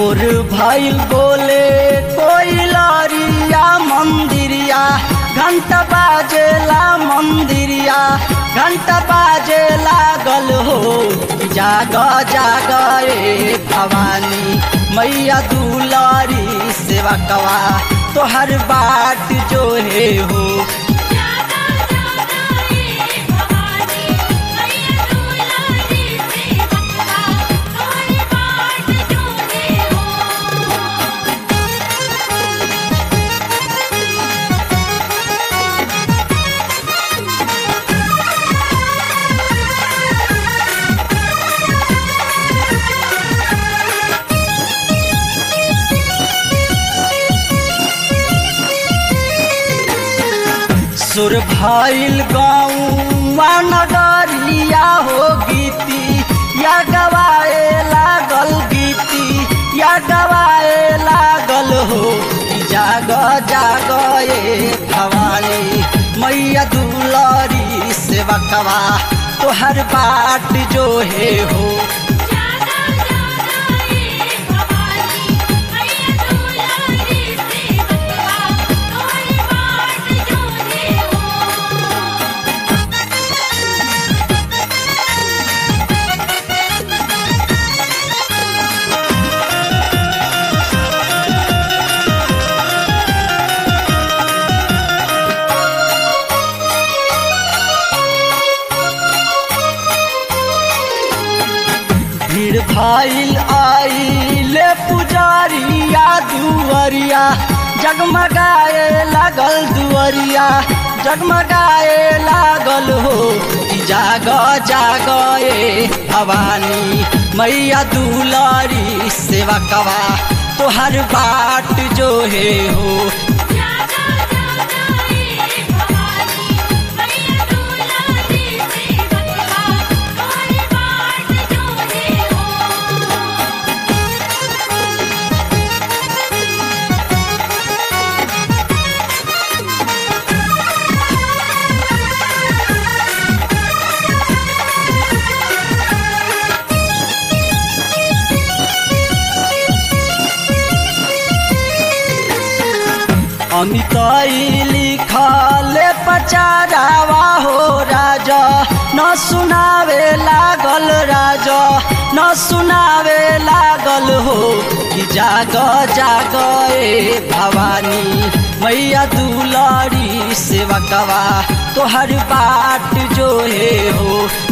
सुर भइल बोले कोई लरिया मंदिरिया घंटा बाजेला मंदिरिया घंटा बाजे लागल हो जाग जाग ए भवानी मैया दुलारी सेवा कवा तोहर बाट जो है हो जागा जागा ए भवानी मैया दुलारी से बकवा तोहरी बाट जोहे हो सुर भइल गौवा नगरिया हो गीती या गवाए लागल गीती या गवाए लागल हो जाग जाग ए भवानी मैया दुलारी सेवा कवा तोहर बाट जो है हो जागा जागा ए भवानी मैया दुलारी से बकवा तोहरी बाट जोहे हो भीड़ भइल आइले पुजारिया दुवरिया जगमगाए लागल दुवरिया जगमगाए लागल हो कि जाग जाग ए भवानी मैया दुलारी सेवा कवा तोहर बाट जो है हो जागा जागा ए भवानी मैया दुलारी से बकवा तोहरी बाट जोहे हो अमिताई लिखले पचारावा हो राजा न सुनावे लागल राजा न सुनावे लागल हो कि जाग जाग ए भवानी मैया दुलारी सेवा कवा तोहर बाट जो है हो